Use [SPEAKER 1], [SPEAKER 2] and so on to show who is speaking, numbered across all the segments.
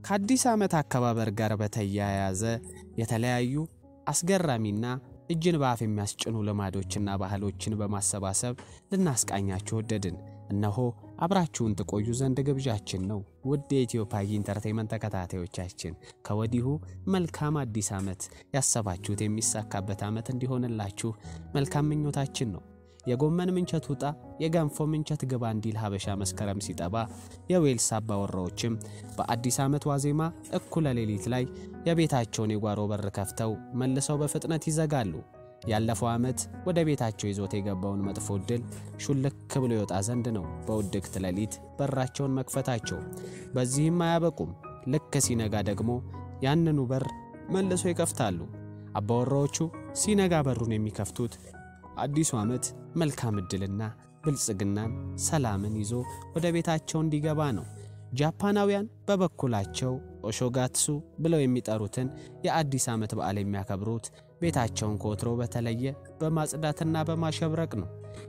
[SPEAKER 1] ከአዲስ ዓመት አከባበር ጋር በተያያዘ የተለያዩ አስገራሚና እጅን በአፍ የሚያስጭኑ ልማዶችና ባህሎችን በማሰባሰብ ልናስቃኛችሁ ወደድን። እነሆ አብራችሁን ትቆዩ ዘንድ ግብዣችን ነው። ውድ የኢትዮ ፓጊ ኢንተርቴይመንት ተከታታዮቻችን ከወዲሁ መልካም አዲስ ዓመት፣ ያሰባችሁት የሚሳካበት ዓመት እንዲሆንላችሁ መልካም ምኞታችን ነው። የጎመን ምንቸት ውጣ የገንፎ ምንቸት ግባ እንዲል ሀበሻ መስከረም ሲጠባ የዌልስ አባወራዎችም በአዲስ ዓመት ዋዜማ እኩለ ሌሊት ላይ የቤታቸውን የጓሮ በር ከፍተው መልሰው በፍጥነት ይዘጋሉ። ያለፈው ዓመት ወደ ቤታቸው ይዞት የገባውን መጥፎ ዕድል ሹልክ ብሎ ይወጣ ዘንድ ነው በውድቅት ሌሊት በራቸውን መክፈታቸው። በዚህም አያበቁም። ልክ ሲነጋ ደግሞ ያንኑ በር መልሶ ይከፍታሉ። አባወራዎቹ ሲነጋ በሩን የሚከፍቱት አዲሱ ዓመት መልካም ዕድልና ብልጽግናን፣ ሰላምን ይዞ ወደ ቤታቸው እንዲገባ ነው። ጃፓናውያን በበኩላቸው ኦሾጋትሱ ብለው የሚጠሩትን የአዲስ ዓመት በዓል የሚያከብሩት ቤታቸውን ከወትሮ በተለየ በማጽዳትና በማሸብረቅ ነው።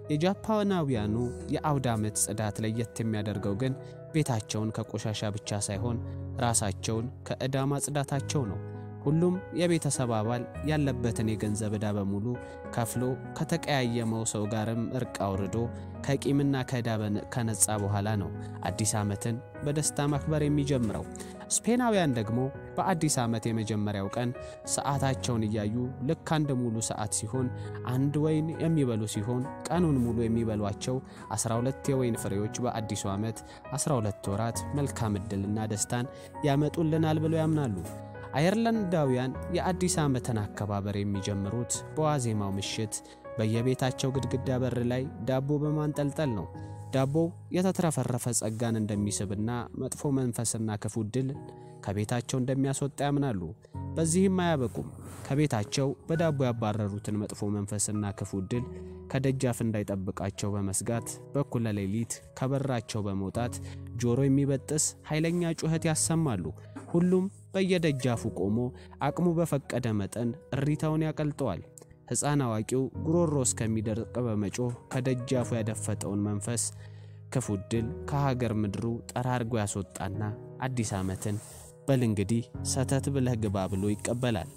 [SPEAKER 1] የጃፓናውያኑ የአውደ ዓመት ጽዳት ለየት የሚያደርገው ግን ቤታቸውን ከቆሻሻ ብቻ ሳይሆን ራሳቸውን ከዕዳ ማጽዳታቸው ነው። ሁሉም የቤተሰብ አባል ያለበትን የገንዘብ ዕዳ በሙሉ ከፍሎ ከተቀያየመው ሰው ጋርም እርቅ አውርዶ ከቂምና ከዕዳ ከነጻ በኋላ ነው አዲስ ዓመትን በደስታ ማክበር የሚጀምረው። ስፔናውያን ደግሞ በአዲስ ዓመት የመጀመሪያው ቀን ሰዓታቸውን እያዩ ልክ አንድ ሙሉ ሰዓት ሲሆን አንድ ወይን የሚበሉ ሲሆን ቀኑን ሙሉ የሚበሏቸው 12 የወይን ፍሬዎች በአዲሱ ዓመት 12 ወራት መልካም ዕድልና ደስታን ያመጡልናል ብለው ያምናሉ። አየርላንዳውያን የአዲስ ዓመትን አከባበር የሚጀምሩት በዋዜማው ምሽት በየቤታቸው ግድግዳ በር ላይ ዳቦ በማንጠልጠል ነው። ዳቦው የተትረፈረፈ ጸጋን እንደሚስብና መጥፎ መንፈስና ክፉ ዕድል ከቤታቸው እንደሚያስወጣ ያምናሉ። በዚህም አያበቁም። ከቤታቸው በዳቦ ያባረሩትን መጥፎ መንፈስና ክፉ ዕድል ከደጃፍ እንዳይጠብቃቸው በመስጋት በኩለ ሌሊት ከበራቸው በመውጣት ጆሮ የሚበጥስ ኃይለኛ ጩኸት ያሰማሉ። ሁሉም በየደጃፉ ቆሞ አቅሙ በፈቀደ መጠን እሪታውን ያቀልጠዋል። ሕፃን አዋቂው ጉሮሮ እስከሚደርቅ በመጮህ ከደጃፉ ያደፈጠውን መንፈስ ክፉ ዕድል ከሀገር ምድሩ ጠራርጎ ያስወጣና አዲስ ዓመትን በል እንግዲህ ሰተት ብለህ ግባ ብሎ ይቀበላል።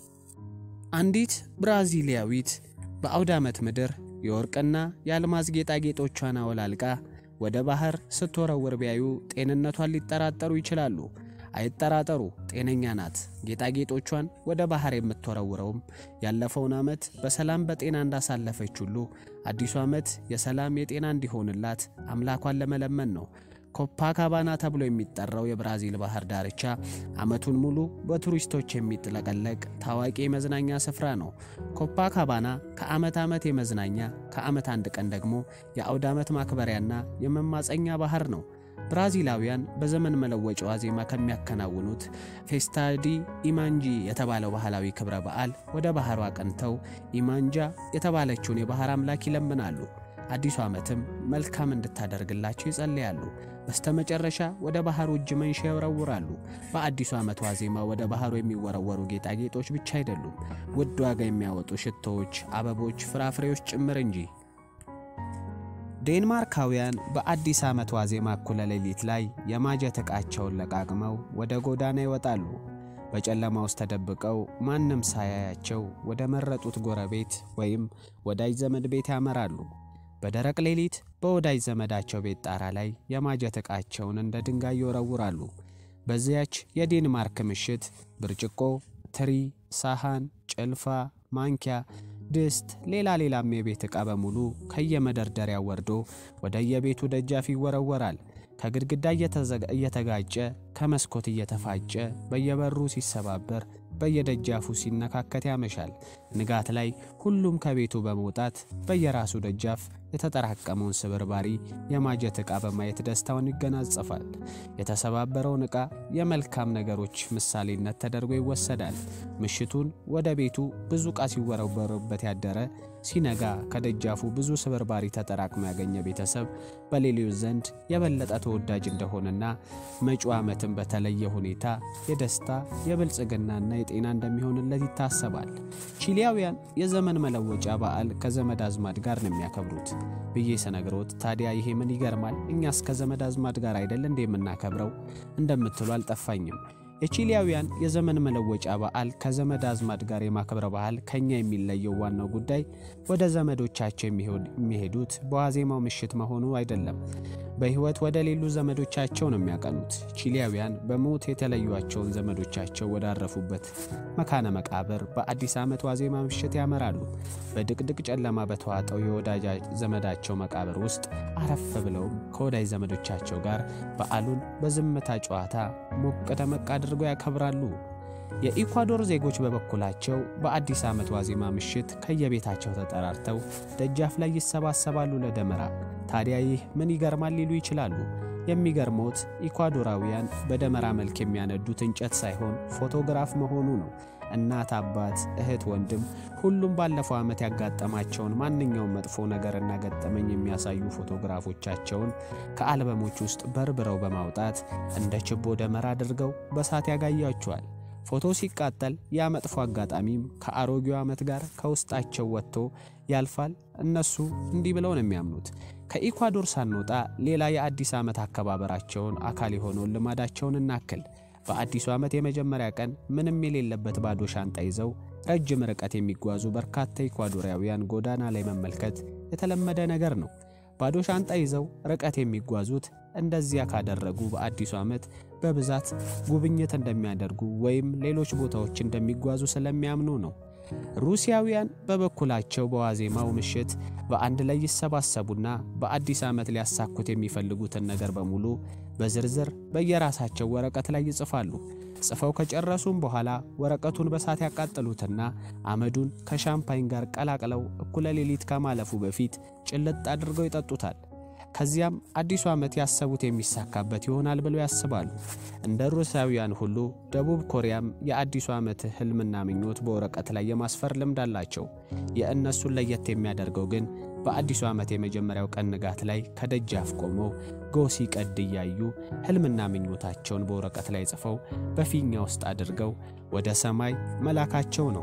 [SPEAKER 1] አንዲት ብራዚሊያዊት በአውደ ዓመት ምድር የወርቅና የአልማዝ ጌጣጌጦቿን አወላልቃ ወደ ባህር ስትወረውር ቢያዩ ጤንነቷን ሊጠራጠሩ ይችላሉ። አይጠራጠሩ፣ ጤነኛ ናት። ጌጣጌጦቿን ወደ ባህር የምትወረውረውም ያለፈውን ዓመት በሰላም በጤና እንዳሳለፈች ሁሉ አዲሱ ዓመት የሰላም የጤና እንዲሆንላት አምላኳን ለመለመን ነው። ኮፓካባና ተብሎ የሚጠራው የብራዚል ባህር ዳርቻ ዓመቱን ሙሉ በቱሪስቶች የሚጥለቀለቅ ታዋቂ የመዝናኛ ስፍራ ነው። ኮፓካባና ከዓመት ዓመት የመዝናኛ ከዓመት አንድ ቀን ደግሞ የአውደ ዓመት ማክበሪያና የመማፀኛ ባህር ነው። ብራዚላውያን በዘመን መለወጫ ዋዜማ ከሚያከናውኑት ፌስታዲ ኢማንጂ የተባለው ባህላዊ ክብረ በዓል ወደ ባህሩ አቅንተው ኢማንጃ የተባለችውን የባህር አምላክ ይለምናሉ። አዲሱ ዓመትም መልካም እንድታደርግላቸው ይጸልያሉ። በስተመጨረሻ ወደ ባህሩ እጅ መንሻ ይወረውራሉ። በአዲሱ ዓመት ዋዜማ ወደ ባህሩ የሚወረወሩ ጌጣጌጦች ብቻ አይደሉም፣ ውድ ዋጋ የሚያወጡ ሽቶዎች፣ አበቦች፣ ፍራፍሬዎች ጭምር እንጂ። ዴንማርካውያን በአዲስ ዓመት ዋዜማ እኩለ ሌሊት ላይ የማጀት ዕቃቸውን ለቃቅመው ወደ ጎዳና ይወጣሉ። በጨለማ ውስጥ ተደብቀው ማንም ሳያያቸው ወደ መረጡት ጎረቤት ወይም ወዳጅ ዘመድ ቤት ያመራሉ። በደረቅ ሌሊት በወዳጅ ዘመዳቸው ቤት ጣራ ላይ የማጀት ዕቃቸውን እንደ ድንጋይ ይወረውራሉ። በዚያች የዴንማርክ ምሽት ብርጭቆ፣ ትሪ፣ ሳህን፣ ጭልፋ፣ ማንኪያ ድስት፣ ሌላ ሌላም የቤት ዕቃ በሙሉ ከየመደርደሪያው ወርዶ ወደ የቤቱ ደጃፍ ይወረወራል። ከግድግዳ እየተጋጨ ከመስኮት እየተፋጨ በየበሩ ሲሰባበር በየደጃፉ ሲነካከት ያመሻል። ንጋት ላይ ሁሉም ከቤቱ በመውጣት በየራሱ ደጃፍ የተጠራቀመውን ስብርባሪ የማጀት ዕቃ በማየት ደስታውን ይገናጸፋል። የተሰባበረውን ዕቃ የመልካም ነገሮች ምሳሌነት ተደርጎ ይወሰዳል። ምሽቱን ወደ ቤቱ ብዙ ዕቃ ሲወረወርበት ያደረ ሲነጋ ከደጃፉ ብዙ ስብርባሪ ተጠራቅሞ ያገኘ ቤተሰብ በሌሎች ዘንድ የበለጠ ተወዳጅ እንደሆነና መጪው ዓመትን በተለየ ሁኔታ የደስታ የብልጽግናና የጤና እንደሚሆንለት ይታሰባል። ቺሊያውያን የዘመን መለወጫ በዓል ከዘመድ አዝማድ ጋር ነው የሚያከብሩት ብዬ ስነግሮት፣ ታዲያ ይሄ ምን ይገርማል? እኛስ ከዘመድ አዝማድ ጋር አይደል እንደ የምናከብረው እንደምትሉ አልጠፋኝም። የቺሊያውያን የዘመን መለወጫ በዓል ከዘመድ አዝማድ ጋር የማክበር ባህል ከኛ የሚለየው ዋናው ጉዳይ ወደ ዘመዶቻቸው የሚሄዱት በዋዜማው ምሽት መሆኑ አይደለም። በሕይወት ወደ ሌሉ ዘመዶቻቸው ነው የሚያቀኑት። ቺሊያውያን በሞት የተለዩቸውን ዘመዶቻቸው ወዳረፉበት መካነ መቃብር በአዲስ ዓመት ዋዜማ ምሽት ያመራሉ። በድቅድቅ ጨለማ በተዋጠው የወዳጅ ዘመዳቸው መቃብር ውስጥ አረፍ ብለውም ከወዳጅ ዘመዶቻቸው ጋር በዓሉን በዝምታ ጨዋታ ሞቅ ደመቅ አድርገው ያከብራሉ። የኢኳዶር ዜጎች በበኩላቸው በአዲስ ዓመት ዋዜማ ምሽት ከየቤታቸው ተጠራርተው ደጃፍ ላይ ይሰባሰባሉ ለደመራ። ታዲያ ይህ ምን ይገርማል ሊሉ ይችላሉ። የሚገርመውት ኢኳዶራውያን በደመራ መልክ የሚያነዱት እንጨት ሳይሆን ፎቶግራፍ መሆኑ ነው። እናት፣ አባት፣ እህት፣ ወንድም ሁሉም ባለፈው ዓመት ያጋጠማቸውን ማንኛውም መጥፎ ነገርና ገጠመኝ የሚያሳዩ ፎቶግራፎቻቸውን ከአልበሞች ውስጥ በርብረው በማውጣት እንደ ችቦ ደመራ አድርገው በሳት ያጋያቸዋል። ፎቶ ሲቃጠል ያ መጥፎ አጋጣሚም ከአሮጌው ዓመት ጋር ከውስጣቸው ወጥቶ ያልፋል። እነሱ እንዲህ ብለው ነው የሚያምኑት። ከኢኳዶር ሳንወጣ ሌላ የአዲስ ዓመት አከባበራቸውን አካል የሆነውን ልማዳቸውን እናክል። በአዲሱ ዓመት የመጀመሪያ ቀን ምንም የሌለበት ባዶ ሻንጣ ይዘው ረጅም ርቀት የሚጓዙ በርካታ ኢኳዶራውያን ጎዳና ላይ መመልከት የተለመደ ነገር ነው። ባዶ ሻንጣ ይዘው ርቀት የሚጓዙት እንደዚያ ካደረጉ በአዲሱ ዓመት በብዛት ጉብኝት እንደሚያደርጉ ወይም ሌሎች ቦታዎች እንደሚጓዙ ስለሚያምኑ ነው። ሩሲያውያን በበኩላቸው በዋዜማው ምሽት በአንድ ላይ ይሰባሰቡና በአዲስ ዓመት ሊያሳኩት የሚፈልጉትን ነገር በሙሉ በዝርዝር በየራሳቸው ወረቀት ላይ ይጽፋሉ። ጽፈው ከጨረሱም በኋላ ወረቀቱን በሳት ያቃጥሉትና አመዱን ከሻምፓኝ ጋር ቀላቅለው እኩለ ሌሊት ከማለፉ በፊት ጭልጥ አድርገው ይጠጡታል። ከዚያም አዲሱ ዓመት ያሰቡት የሚሳካበት ይሆናል ብለው ያስባሉ። እንደ ሩሲያውያን ሁሉ ደቡብ ኮሪያም የአዲሱ ዓመት ህልምና ምኞት በወረቀት ላይ የማስፈር ልምድ አላቸው። የእነሱን ለየት የሚያደርገው ግን በአዲሱ ዓመት የመጀመሪያው ቀን ንጋት ላይ ከደጃፍ ቆመው ጎህ ሲቀድ እያዩ ህልምና ምኞታቸውን በወረቀት ላይ ጽፈው በፊኛ ውስጥ አድርገው ወደ ሰማይ መላካቸው ነው።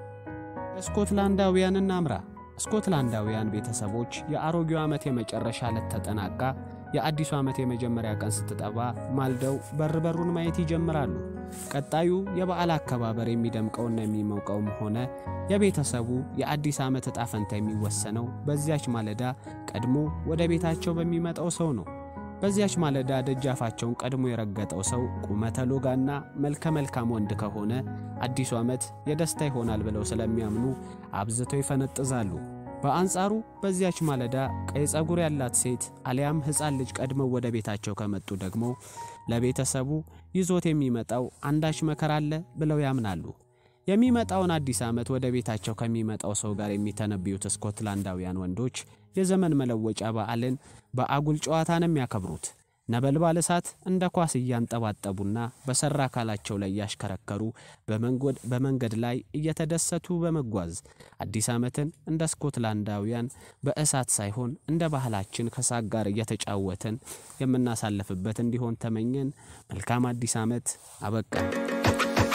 [SPEAKER 1] ስኮትላንዳውያን እናምራ። ስኮትላንዳውያን ቤተሰቦች የአሮጌው ዓመት የመጨረሻ ዕለት ተጠናቃ የአዲሱ ዓመት የመጀመሪያ ቀን ስትጠባ ማልደው በር በሩን ማየት ይጀምራሉ። ቀጣዩ የበዓል አከባበር የሚደምቀውና የሚሞቀውም ሆነ የቤተሰቡ የአዲስ ዓመት ዕጣ ፈንታ የሚወሰነው በዚያች ማለዳ ቀድሞ ወደ ቤታቸው በሚመጣው ሰው ነው። በዚያች ማለዳ ደጃፋቸውን ቀድሞ የረገጠው ሰው ቁመተ ሎጋና መልከ መልካም ወንድ ከሆነ አዲሱ ዓመት የደስታ ይሆናል ብለው ስለሚያምኑ አብዝተው ይፈነጥዛሉ። በአንጻሩ በዚያች ማለዳ ቀይ ጸጉር ያላት ሴት አሊያም ሕፃን ልጅ ቀድመው ወደ ቤታቸው ከመጡ ደግሞ ለቤተሰቡ ይዞት የሚመጣው አንዳች መከራ አለ ብለው ያምናሉ። የሚመጣውን አዲስ ዓመት ወደ ቤታቸው ከሚመጣው ሰው ጋር የሚተነብዩት ስኮትላንዳውያን ወንዶች የዘመን መለወጫ በዓልን በአጉል ጨዋታ ነው የሚያከብሩት። ነበልባል እሳት እንደ ኳስ እያንጠባጠቡና በሰራ አካላቸው ላይ እያሽከረከሩ በመንገድ ላይ እየተደሰቱ በመጓዝ አዲስ ዓመትን እንደ ስኮትላንዳውያን በእሳት ሳይሆን እንደ ባህላችን ከሳቅ ጋር እየተጫወትን የምናሳልፍበት እንዲሆን ተመኘን። መልካም አዲስ ዓመት። አበቃ።